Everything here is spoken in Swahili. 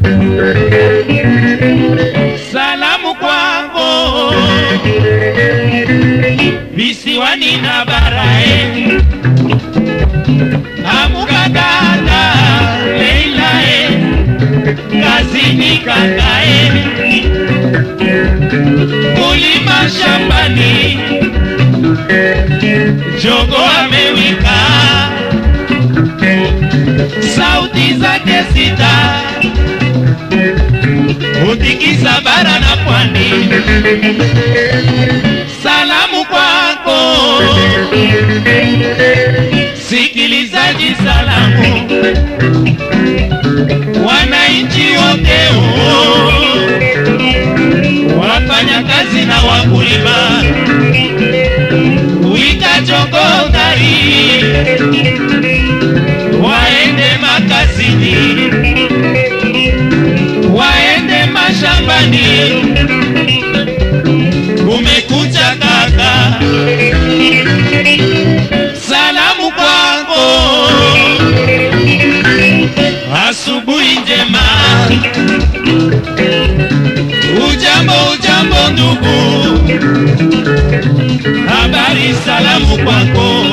Salamu kwako visiwani na barae, amuka dada Leilae, kazini kakae, kulima shambani, jogo amewika, sauti zake sita utikisa bara na pwani. Salamu kwako sikilizaji, salamu wananchi wote, oh, wafanya kazi na wakulima, wika jongo gari waende makazini waende mashambani, kumekucha kaka, salamu kwako, asubuhi njema, ujambo ujambo ndugu, habari salamu kwako